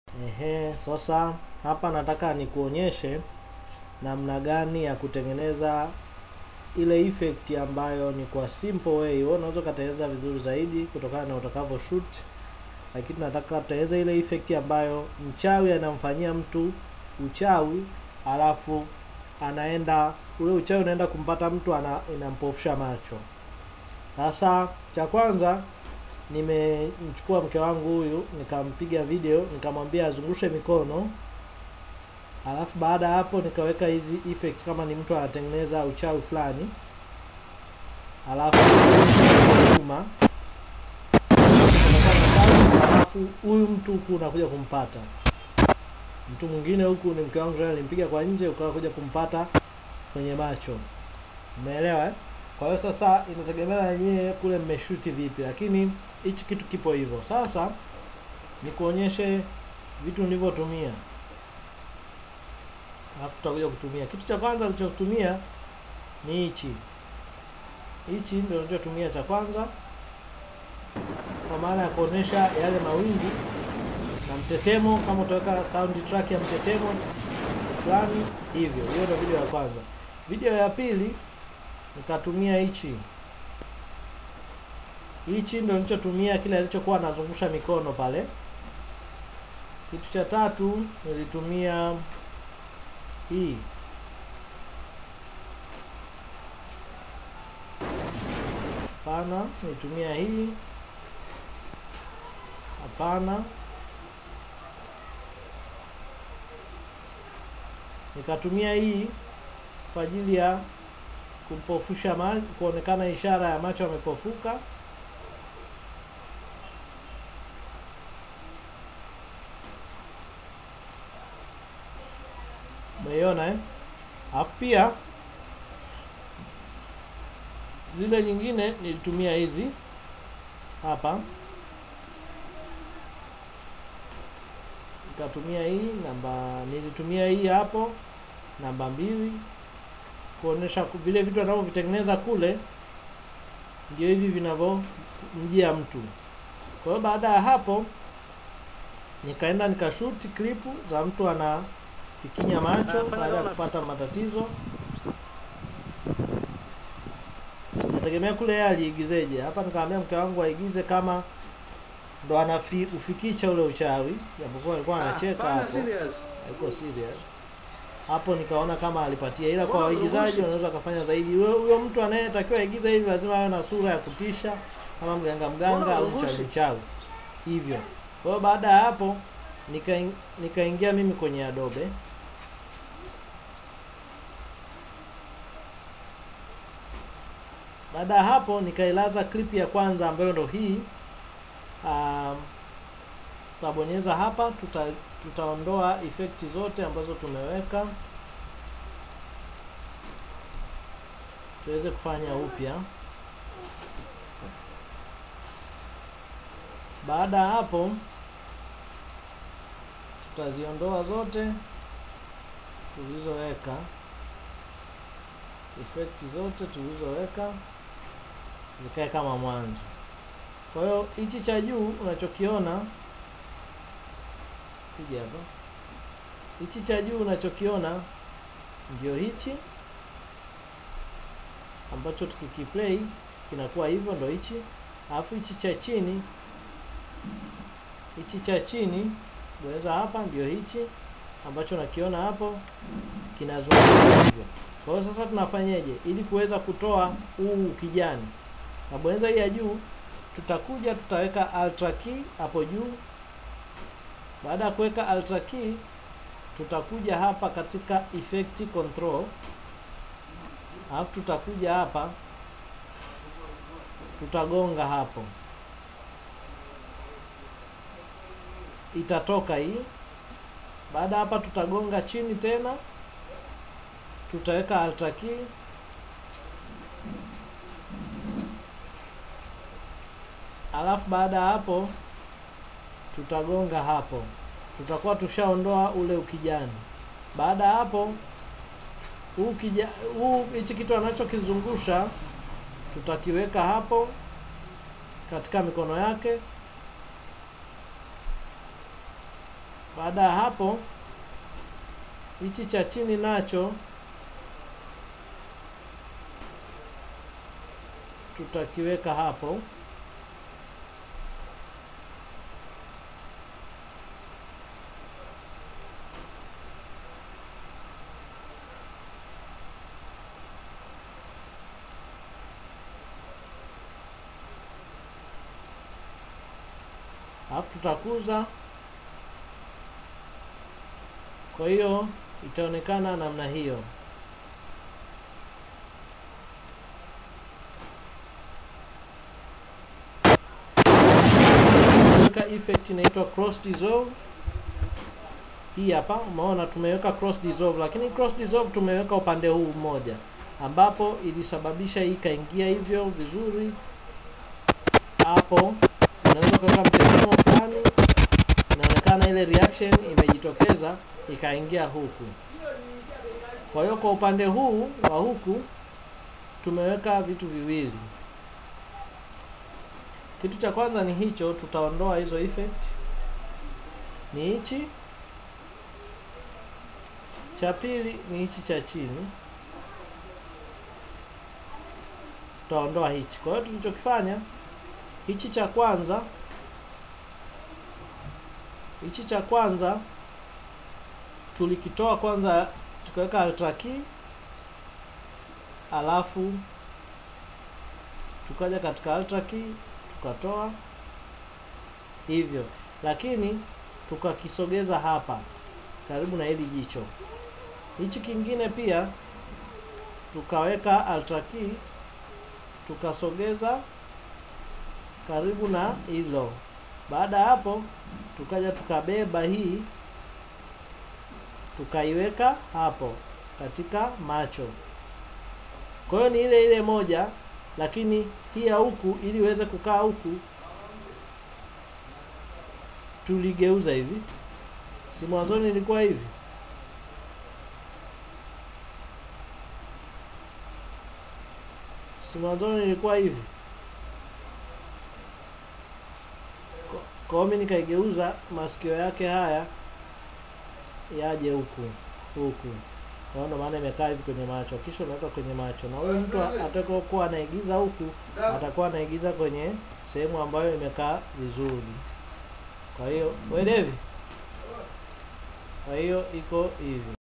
Ehe, sasa hapa nataka nikuonyeshe namna gani ya kutengeneza ile effect ambayo ni kwa simple way. Wewe unaweza ukatengeneza vizuri zaidi kutokana na utakavyo shoot, lakini nataka tutengeneza ile effect ambayo mchawi anamfanyia mtu uchawi, alafu anaenda ule uchawi unaenda kumpata mtu ana, inampofusha macho. Sasa cha kwanza nimemchukua mke wangu huyu nikampiga video nikamwambia azungushe mikono, alafu baada ya hapo nikaweka hizi effect kama ni mtu anatengeneza uchawi fulani, alafu nyuma alafu huyu mtu huku unakuja kumpata mtu mwingine huku ni mke wangu tena, nilimpiga kwa nje ukawa kuja kumpata kwenye macho. Umeelewa eh? Kwa hiyo sasa inategemea na nyie kule mmeshuti vipi, lakini hichi kitu kipo hivyo. Sasa nikuonyeshe vitu nilivyotumia, alafu tutakuja kutumia. Kitu cha kwanza nilichotumia ni hichi hichi, ndio nilichotumia cha kwanza, kwa maana ya kuonyesha yale mawingu na mtetemo, kama utaweka soundtrack ya mtetemo fulani hivyo. Hiyo ndio video ya kwanza. Video ya pili nikatumia hichi hichi ndio nilichotumia kile alichokuwa anazungusha mikono pale. Kitu cha tatu nilitumia hii hapana, nilitumia hii hapana, nikatumia hii kwa ajili ya kumpofusha macho, kuonekana ishara ya macho yamepofuka. Umeiona eh? Alafu pia zile nyingine nilitumia hizi hapa, nikatumia hii namba, nilitumia hii hapo namba mbili kuonesha vile vitu anavyovitengeneza kule ndio hivi vinavyomjia mtu. Kwa hiyo baada ya hapo nikaenda nikashuti klipu za mtu anafikinya macho baada ya kupata matatizo. Nategemea kule yeye aliigizeje. Hapa nikamwambia mke wangu aigize kama ndo anaufikicha ule uchawi, japokuwa alikuwa anacheka hapo, haiko serious hapo nikaona kama alipatia, ila kwa waigizaji wanaweza wakafanya zaidi. Huyo mtu anayetakiwa aigiza hivi lazima awe na sura ya kutisha kama mganga mganga au mchawi mchawi hivyo. Kwa hiyo baada ya hapo nika nikaingia mimi kwenye Adobe baada ya hapo nikailaza clip ya kwanza ambayo ndo hii. Um, tutabonyeza hapa tuta tutaondoa effect zote ambazo tumeweka tuweze kufanya upya. Baada ya hapo, tutaziondoa zote tulizoweka, effect zote tulizoweka zikae kama mwanzo. Kwa hiyo hichi cha juu unachokiona kuja hapa, hichi cha juu unachokiona ndio hichi ambacho tukikiplay kinakuwa hivyo, ndo hichi. Alafu hichi cha chini, hichi cha chini bonyeza hapa, ndio hichi ambacho nakiona hapo kinazunguka hivyo. Kwa hiyo sasa tunafanyeje ili kuweza kutoa huu kijani? Nabonyeza hii ya juu, tutakuja tutaweka ultra key hapo juu baada ya kuweka ultra key tutakuja hapa katika effect control, alafu tutakuja hapa tutagonga hapo, itatoka hii. Baada hapa tutagonga chini tena, tutaweka ultra key, alafu baada ya hapo tutagonga hapo, tutakuwa tushaondoa ule ukijani. Baada ya hapo, huu kija huu hichi kitu anachokizungusha tutakiweka hapo katika mikono yake. Baada ya hapo, hichi cha chini nacho tutakiweka hapo. Alafu tutakuza, kwa hiyo itaonekana namna hiyo. Weka effect inaitwa cross dissolve. Hii hapa umeona tumeweka cross dissolve, lakini cross dissolve tumeweka upande huu mmoja, ambapo ilisababisha hii ikaingia hivyo vizuri. Hapo unaweza kuweka mteremko fulani, inaonekana ile reaction imejitokeza ikaingia huku. Kwa hiyo kwa upande huu wa huku tumeweka vitu viwili. Kitu cha kwanza ni hicho, tutaondoa hizo effect, ni hichi. Cha pili ni hichi cha chini, tutaondoa hichi. Kwa hiyo tulichokifanya hichi cha kwanza, hichi cha kwanza tulikitoa kwanza, tukaweka ultra key, alafu tukaja katika ultra key tukatoa hivyo, lakini tukakisogeza hapa karibu na hili jicho. Hichi kingine pia tukaweka ultra key tukasogeza karibu na hilo. Baada ya hapo, tukaja tukabeba hii tukaiweka hapo katika macho. Kwa hiyo ni ile ile moja lakini hii ya huku ili iweze kukaa huku tuligeuza hivi, si mwanzoni ilikuwa hivi. Si mwanzoni ilikuwa hivi. Kwa hiyo mimi nikaigeuza masikio yake haya yaje huku huku kwa hiyo maana imekaa hivi kwenye macho, kisha unaweka kwenye macho, na huyu mtu atakayokuwa anaigiza huku atakuwa anaigiza kwenye sehemu ambayo imekaa vizuri. Kwa hiyo wewe Devi, kwa hiyo iko hivi.